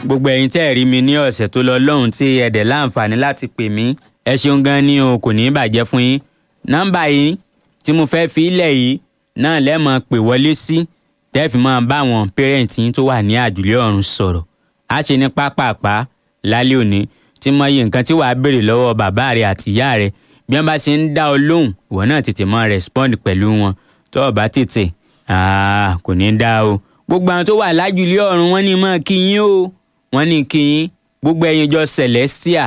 gbogbo ẹ̀yin tẹ́ ẹ̀ rí mi ní ọ̀sẹ̀ tó lọ lọ́hùn tí ẹ dẹ̀ láǹfààní láti pè mí ẹ ṣeun gan ni o kò ní í bàjẹ́ fún yín nọ́mbà yìí tí mo fẹ́ fi ilẹ̀ yìí náà lẹ́mọ̀ pè wọlé sí tẹ́ fi máa bá àwọn pẹ́rẹ́ǹtì yín tó wà ní àjùlé ọ̀run sọ̀rọ̀ á ṣe ní pápápá lálẹ́ òní tí mo yẹ nǹkan tí wàá béèrè lọ́wọ́ bàbá rẹ àti ìyá rẹ bí wọ́n bá ṣe ń dá ọ lóhùn ìwọ náà tètè máa respond pẹ̀lú wọn tó o bá tètè kò ní í dá o gbogbo àwọn tó wà lájùlé ọ̀run wọ́n ní máa kí yín o wọ́n ní kí yín gbogbo ẹ̀yin jọ celestia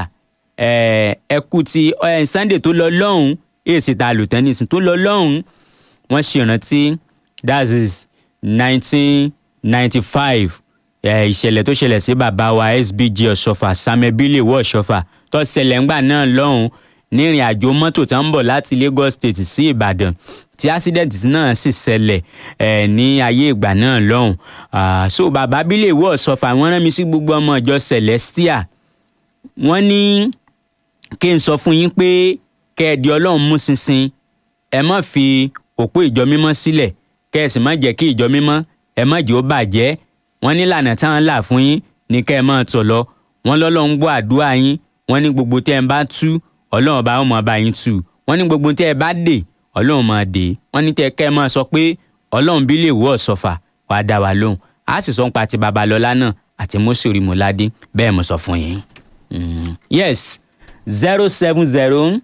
ẹ kú ti sunday tó lọ lọ́hùn èsì ta lò tẹ́nísì tó lọ lọ́hùn wọ́n ṣèrántí that is nineteen ninety five ìṣẹ̀lẹ̀ tó ṣẹlẹ̀ sí bàbá wa sbg ọ̀ṣọ́fà samebile wọ ọ̀ṣọ́fà tó ṣẹlẹ̀ ńgbà náà lọ́hùn nírìn àjò mọ́tò tó ń bọ̀ láti lagos state sí ìbàdàn tí accident náà sì ṣẹlẹ̀ ẹ̀ ní ayé ìgbà náà lọ́hùn so bàbá bílẹ̀ wọ ọ̀ṣọ́fà wọ́n rán mi sí gbogbo ọmọ ìjọ celestia wọ́n ní kí n sọ fún yín pé kẹ́ẹ̀dì ọlọ́run mú ṣinṣin ẹ má fi òpó ìjọ mímọ́ sílẹ̀ kẹ́ ẹ sì má jẹ́ kí ìjọ mímọ́ ẹ má jẹ́ ó bàjẹ́ wọ́n ní lànà táwọn là fún yín ní kẹ́ ẹ máa tọ̀ lọ wọ́n lọ́lọ́run gbọ́ àdúrà yín wọ́n ní gbogbo tẹ́ ẹ bá tú ọlọ́run bá wọn bá yín tú wọ́n ní gbogbo tẹ́ ẹ bá dè ọlọ́run máa dè wọ́n ní tẹ́ kẹ́ ẹ máa sọ pé ọlọ́run bí lè wọ́ ọ̀sọ̀fà wàá dá wa lóhùn á sì sọ ń pa ti babalọ́lá náà àti mọ́sọ̀rì mọ́ládé bẹ́ẹ̀ mo sọ fún yín. Mm. yes zero seven zero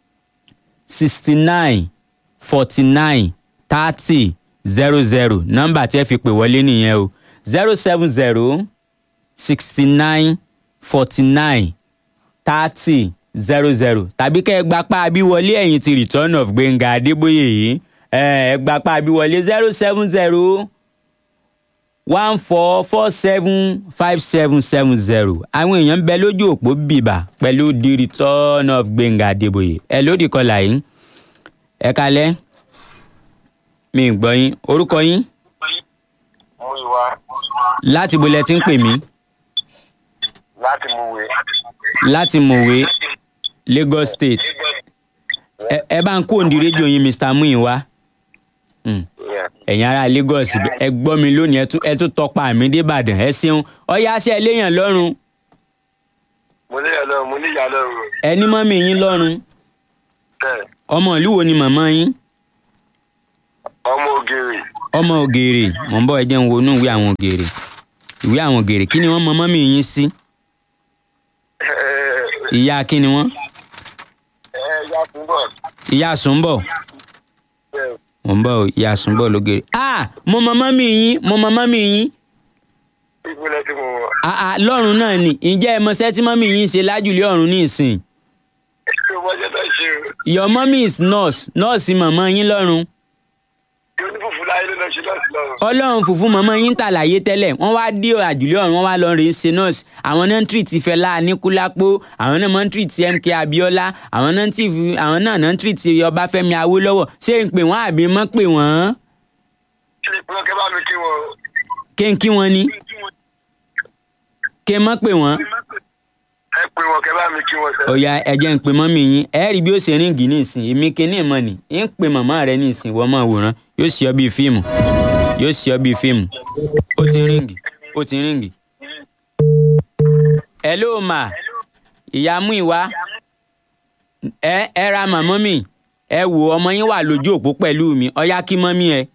sixty nine forty nine thirty zero zero nọ́mbà tí ẹ fi pè wọlé nìyẹn o zero seven zero sixty nine forty nine thirty zero zero tàbí kẹ́ ẹ gba páàbí wọlé ẹ̀yìn ti return of gbẹ̀ngà adébóyè yìí ẹ gba páàbí wọlé zero seven zero one four four seven five seven seven zero àwọn èèyàn ń bẹ lójú òpó bìbà pẹ̀lú the return of gbẹ̀ngà adébóyè ẹ lódì kọlà yìí ẹ kalẹ́ mi ì gbọ́ yín orúkọ yín Múyìwá láti bolẹ̀ tí ń pè mí láti Múwe. láti mọ̀wé lagos state ẹ ẹ bá ń kó òǹdí rédíò yín mr muyiwa Mm. Yeah. ẹ̀yin ará lagos ẹ gbọ́ mi lónìí ẹ tún- ẹ tún tọpa mi débàdàn ẹ ṣeun ọyá ṣe léèyàn lọ́rùn Mo ní ìyá lọ́rùn, mo ní ìyá lọ́rùn. ẹ ní mọ́mí yín lọ́rùn Bẹ́ẹ̀, ọmọ ìlú wo ni màmá yín ọmọ ògèrè. ọmọ ògèrè mọ̀ ń bọ̀ ẹ jẹ́ ń wo inú ìwé àwọn ògèrè ìwé àwọn ògèrè kí ni wọ́n mọ mọ́mí yín sí ìyá kí ni wọ́n Ẹ yá fún bọ̀. ìyá sùnbọ̀ Bẹ́ẹ̀, mọ̀ ń bọ̀ o, ìyá sùnbọ̀ lógèrè ah mo mọ mọ́mí yín mo mọ mọ́mí yín ìpínlẹ̀ tí mo wọ̀. ah ah lọ́rùn náà ni ǹjẹ́ ẹ mọṣẹ́ tí mọ́mí yín ṣe lájúlé ọ̀run ní ìsìn Ṣé wọ́n jẹ́ náà ṣe o? your mommy is nurse nọ́ọ̀sì màmá yín lọ́rùn Yóò ní fùfú láyé ló lọ ṣe lọ́sì lọ́rùn. ọlọ́run fùfú màmá yín tàlàyé tẹ́lẹ̀ wọ́n wá dé àjùlé ọ̀run wọ́n wá lọ rèé ṣe nọ́ọ̀sì àwọn náà ń tírì ti Fẹlá Aníkúlápó àwọn náà máa ń tírì ti MK Abíọ́lá àwọn náà ń tírì àwọn náà náà ń tírì ti Ọbáfẹ́mi Awólọ́wọ̀ ṣé ń pè wọ́n àbí mọ́ pè wọ́n Kí ni ìpínlẹ̀ kẹ́ bá mi kí wọn? kí n kí wọn ni kí n mọ́ pè wọ́n Ẹ pé wọn kẹ́ bá mi kí wọn sẹ́. ọ̀ya ẹ̀jẹ̀ ń pè mọ́mì yín ẹ rí bí ó ṣe ríǹgì ní ìsìn èmi kíní ìmọ̀ ni ń pè màmá rẹ ní ìsìn wọ́n máa wòran yóò ṣe ọ bíi fíìmù yóò ṣe ọ bíi fíìmù ó ti ríǹgì ó ti ríǹgì. hello ma ìyá mú ìwá ẹ ẹ ra màmá mi ẹ wò ọmọ yín wà lójú òpó pẹ̀lú mi ọ̀ya kí mọ́mí ẹ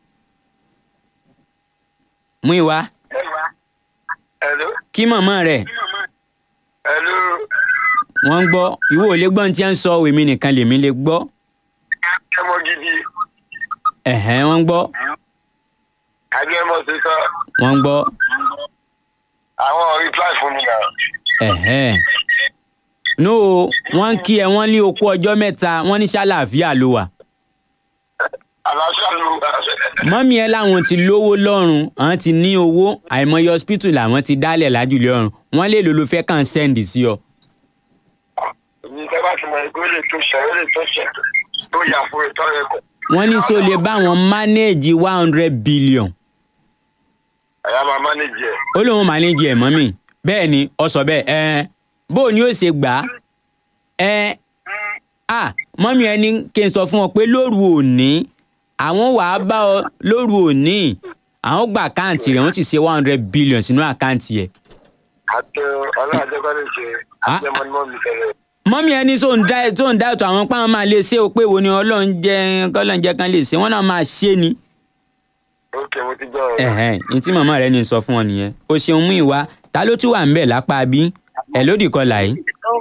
mú ìwá Hello? kí màmá rẹ Hello? wọ́n ń gbọ́ ìwọ ò lè gbọ́ ní tí wọ́n ń sọ èmi nìkan lèmi lè gbọ́ Ẹmọ gidi. ẹ̀hẹ́n wọ́n ń gbọ́ Àbí ẹmọ ti sọ. wọ́n ń gbọ́ Àwọn reply fún mi náà. ẹ̀hẹ́n. no wọ́n ń kí ẹ wọ́n ní okú ọjọ́ mẹ́ta wọ́n ní ṣàlàáfíà ló wà. Àlàáfíà ló wà. mọ́mí ẹ láwọn ti lówó lọ́rùn àwọn ti ní owó àìmọye hospital làwọn ti dálẹ̀ lájúlé ọ̀run wọ́n lè lò ló fẹ́ kàn sẹ́ǹdì sí ọ. Èmi tẹ́ bá ti mọ̀ pé ó lè tó ṣẹ̀, ó lè tó ṣẹ̀. Tó yà fún ìtọ́ rẹ̀ kọ̀. wọ́n ní sọ lè bá wọn manage one hundred billion Àyà máa manage ẹ̀. ó lóun manage ẹ̀ mọ́mí bẹ́ẹ̀ ni ọ sọ bẹ́ẹ̀ ẹ bó o ní ó ṣe gbà á ẹ à mọ́mí ẹni kí n sọ fún ọ pé lóru òní àwọn wàá bá ọ lóru òní àwọn gba àkáǹtì rẹ̀ wọ́n sì ṣe one hundred billion sínú àkáǹtì ẹ̀ àti ọlọ́run àjẹkọ́ lè ṣe Ah. àti ọmọ ní mọ́ mi tẹ̀lé. mọ́mí ẹni tó ń dá tó ń dá ètò àwọn páwọn máa lè ṣe o pé wo ni ọlọ́run jẹ́ kọ́lọ́run jẹ́ kan lè ṣe wọ́n náà máa ṣe ni. ok mo ti gbọ́ ọ̀rọ̀. ẹ̀hẹ́n ní tí màmá rẹ ní sọ fún ọ nìyẹn o ṣeun mú ìwà ta ló tún wà ń bẹ̀ lápá bí ẹ lódì kọlà yìí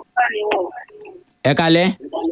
ẹ kalẹ́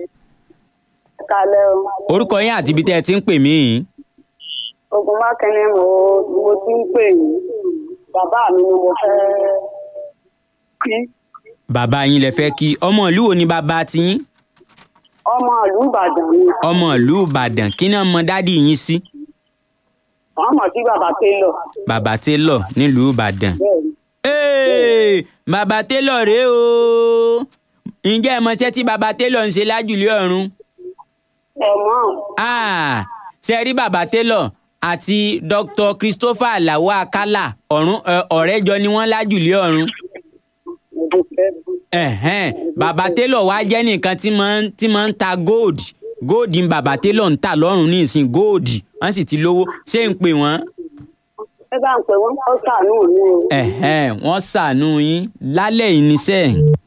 kalẹ o orúkọ yín àti ibi tẹ́ ẹ ti ń pè mí yìí ogun mákẹ́ni mo mo ti ń pè yín bàbá mi ni mo fẹ́ kí bàbá yín lẹ fẹ́ kí ọmọ ìlú wo ni bàbá tiyín ọmọ ìlú ìbàdàn ni ọmọ ìlú ìbàdàn kí náà mọ dádì yín sí wọn mọ̀ sí bàbá télọ̀ bàbá télọ̀ nílùú ìbàdàn bẹ́ẹ̀ ni Hey, bàbá télọ̀ rèé o ǹjẹ́ ẹ mọṣẹ́ tí bàbá télọ̀ ń ṣe lájùlé ọ̀run ẹ mọ̀ Ah, ṣe rí bàbá télọ̀ àti dr christopher alawo akala ọ̀run ẹ, ọ̀rẹ́ jọ ni wọ́n lájùlé ọ̀run mo ti fẹ́ Ẹ̀hẹ́n, bàbá télọ̀ wá jẹ́ nìkan tí máa ń tí máa ń ta gold gold ni bàbá télọ̀ ń tà lọ́rùn ní ìsìn gold wọ́n sì ti lówó ṣé ń pè wọ́n ẹ bá ń pè wọ́n kọ́ sàánú mi o Ẹ̀hẹ́n, wọ́n ṣàánú yín lálẹ́ yìí níṣẹ́.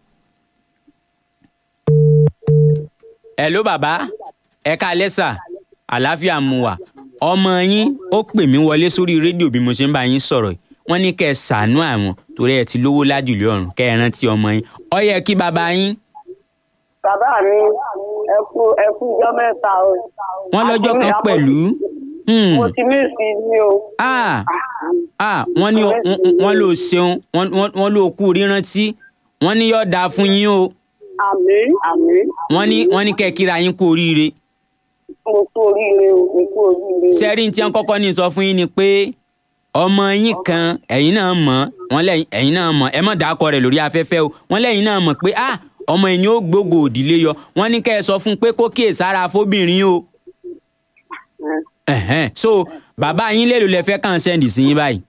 Hello bàbá ẹ káalẹ́ sà àlàáfíà mu wà ọmọ yín ó pè mí wọlé sórí rédíò bí mo ṣe ń bá yín sọ̀rọ̀ yìí wọ́n ní kẹ́ ẹ ṣàánú àwọn torí ẹ ti lówó lájùlé ọ̀run kẹ́ ẹ rántí ọmọ yín ó yẹ kí bàbá yín bàbá mi ẹ kú ẹ kú ijọ́ mẹ́ta o wọ́n lọ́jọ́ kan pẹ̀lú hmm, mo ti mí sí i o ah ah wọ́n ní wọ́n- wọ́n ló ṣeun wọ́n- wọ́n wọ́n ló kú rírántí wọ́n ní yóò dáa fún yín o àmín àmín wọ́n ní wọ́n ní kẹ́ ẹ kíra yín kú oríire mo kú oríire o mo kú oríire o. sẹ́rí tí wọ́n kọ́kọ́ ní sọ fún yín ni pé ọmọ yín kan ẹ̀yin náà mọ̀ wọ́n lẹ́yìn ẹ̀yin náà mọ̀ ẹ má dàkọ rẹ̀ lórí afẹ́fẹ́ o wọ́n lẹ́yìn náà mọ̀ pé ah ọmọ ẹ̀yin ó gbógo òdìlé yọ wọ́n ní kẹ́ ẹ sọ fún un pé kó kíyè sára fóbìnrin o ẹ̀hẹ́n so bàbá yín lè lò lẹ fẹ́ kàn sẹ́ndì sí yín báyìí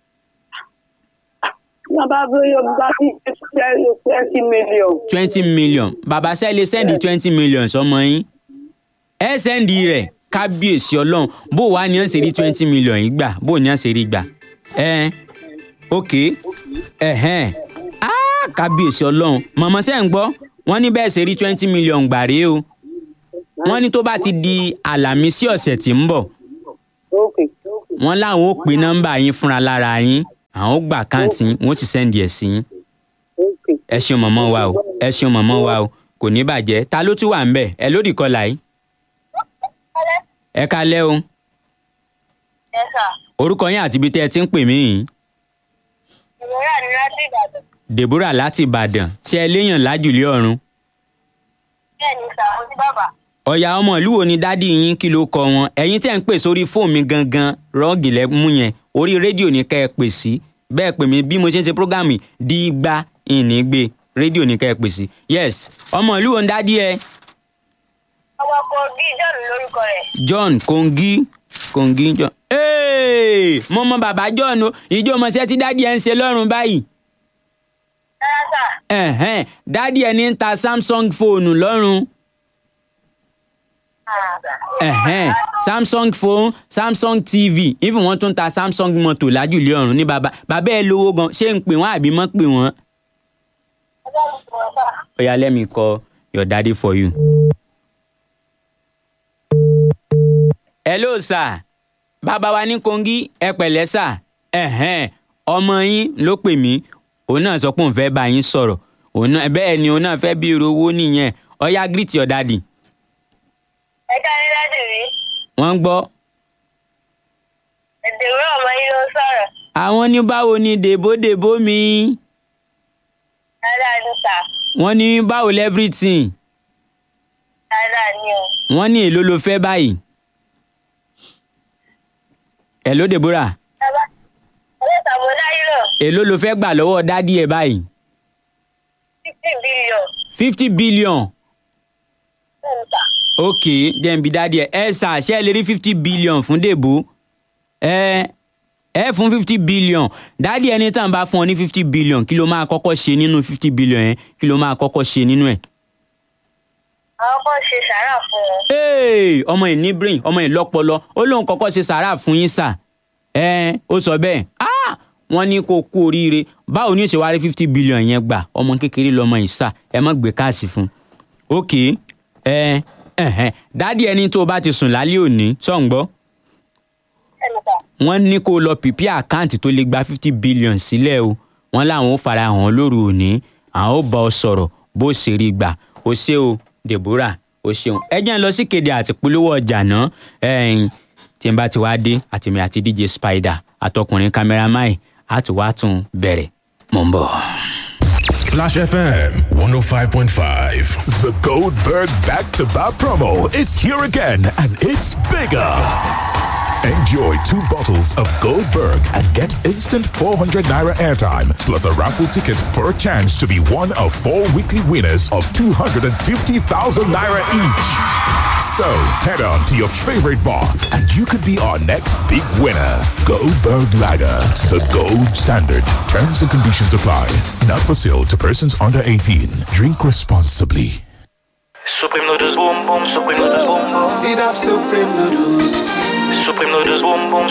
wọ́n bá bí yóò bá sí twenty million. twenty million bàbá sẹ́ lè sẹ́ndì twenty million sọmọ yín ẹ sẹ́ndì rẹ̀ kábíyèsí ọlọ́run bó wàá ní ọ̀sẹ̀ rí twenty million yìí gbà bó ní ọ̀sẹ̀ rí gbà ẹ ok ẹ̀hẹ́n ah kábíyèsí ọlọ́run mọ̀mọ́ sẹ́ ń gbọ́ wọ́n ní bẹ́ẹ̀ ṣe rí twenty million gbà rèé o wọ́n ní tó bá ti di àlàmísí ọ̀sẹ̀ tí ń bọ̀ Okay. wọ́n láwọn ó pe nọ́mbà yín fúnra lára yín àwọn ó gbà káǹtì yín wọ́n ó sì sẹ́ndì ẹ̀ sí yín Okay. ẹ ṣeun mọ̀mọ́ wa o ẹ ṣeun mọ̀mọ́ wa o kò ní bàjẹ́ ta ló tún wà ń bẹ̀ ẹ lódì kọlà yìí ẹ kalẹ́ o Ẹ sà, orúkọ yín àti ibi tẹ́ ẹ ti ń pè mí yìí ìmọ̀ràn ni láti Ìbàdàn. deborah láti ìbàdàn ṣé ẹ léèyàn lájùlé ọ̀run Bẹ́ẹ̀ ni sà, mo ti bàbà. ọ̀yà ọmọ ìlú wo ni dádì yín kí ló kọ wọn ẹ̀yin tẹ́ ń pè sórí fóònù mi gangan rọ́ọ̀gì lẹ́mú yẹn orí rédíò ní kẹ́ ẹ pè sí bẹ́ẹ̀ pè mí bí mo ṣe ń ṣe prógámì dígbà ìnígbé rédíò ní kẹ́ ẹ pè sí yes ọmọ ìlú wo ni dádì ẹ Ọmọ kan bí John lórúkọ rẹ̀. john kongi kongi john ee mo mọ bàbá john o ìjọ ọmọọṣẹ tí dádì ẹ ń ṣe lọ́rùn báyìí Rárá sà, ẹ̀hẹ́n dádì ẹ ní ń ta samsung fóònù lọ́rùn ẹ̀hẹ́n samsung phone samsung tv even wọ́n tún ta samsung mọ́tò lájùlé ọ̀run ní bàbá bàbá ẹ lówó gan ṣé ń pè wọ́n àbí mọ́ pè wọ́n. ọjọ́ mi kò wọ́n sà. oya let me call your daddy for you. hello sir bàbá wa ní kongi ẹ pẹ̀lẹ́ sà ẹ̀hẹ́n ọmọ yín ló pè mí òun náà sọ pé òun fẹ́ bá yín sọ̀rọ̀ òun náà bẹ́ẹ̀ ni òun náà fẹ́ bí irú owó nìyẹn oya greet your daddy Ẹ káyé láti rí. wọ́n ń gbọ́ Èdè ìwé ọmọ yín ló ń sọ̀rọ̀. àwọn ní báwo ni dèbódèbó mi Rárá ni sà, wọ́n ní báwo lẹ́frìtìn rárá ni o. wọ́n ní èló ló fẹ́ báyìí. hello deborah Bàbá, ọjọ́ ìta mo dáyé lọ. èló ló fẹ́ gbà lọ́wọ́ dádì ẹ̀ báyìí. Fifty billion. fifty billion Bẹ́ẹ̀ ni sà. ok jẹ́nbi dádì ẹ̀ ẹ ṣà ṣe é lè rí fifty billion fún dèbò ẹ ẹ fún fifty billion dádì ẹni tàn bá fún ọ ní fifty billion kí ló máa kọ́kọ́ ṣe nínú fifty billion yẹn kí ló máa kọ́kọ́ ṣe nínú ẹ̀. Àwọn kan ṣe sàárà fún wọn. Hey, ọmọ ẹ̀ ní brain ọmọ ẹ̀ lọ́pọlọ ó lóun kọ́kọ́ ṣe sàárà fún yín sà ẹ ó sọ bẹ́ẹ̀ ah wọ́n ní kó kú oríire báwo ni ó ṣe wá rí fifty billion yẹn gbà ọmọ kékeré lọmọ ìsà ẹ má gbé káàsì fún un ok ẹ ẹhẹn dádì ẹni tó o bá ti sùn lálẹ́ òní sọ̀ǹgbọ́ ẹnu ta wọ́n ní kó o lọ pìpì àkáǹtì tó lè gba fifty billion sílẹ̀ o wọ́n láwọn ó fara hàn lóru òní àwọn ó bá ọ sọ̀rọ̀ bó ṣe rí gbà ó ṣe o deborah ó ṣeun ẹ jẹ́ ń lọ sí kéde àti polówó ọjà náà ẹ̀yìn tí n bá ti wá dé àtìmí àti dj spider àtọkùnrin kámẹ́rámáì á ti wá tún bẹ̀rẹ̀ mò ń bọ̀. Splash FM 105.5. The Goldberg Back to Back promo is here again and it's bigger. Enjoy two bottles of Goldberg and get instant 400 naira airtime plus a raffle ticket for a chance to be one of four weekly winners of 250,000 naira each. So head on to your favorite bar and you could be our next big winner. Goldberg Lager, the gold standard. Terms and conditions apply. Not for sale to persons under 18. Drink responsibly. Supreme noodles boom boom, supreme noodles boom boom. Sit up Supreme Noodles. Supreme noodles boom boom,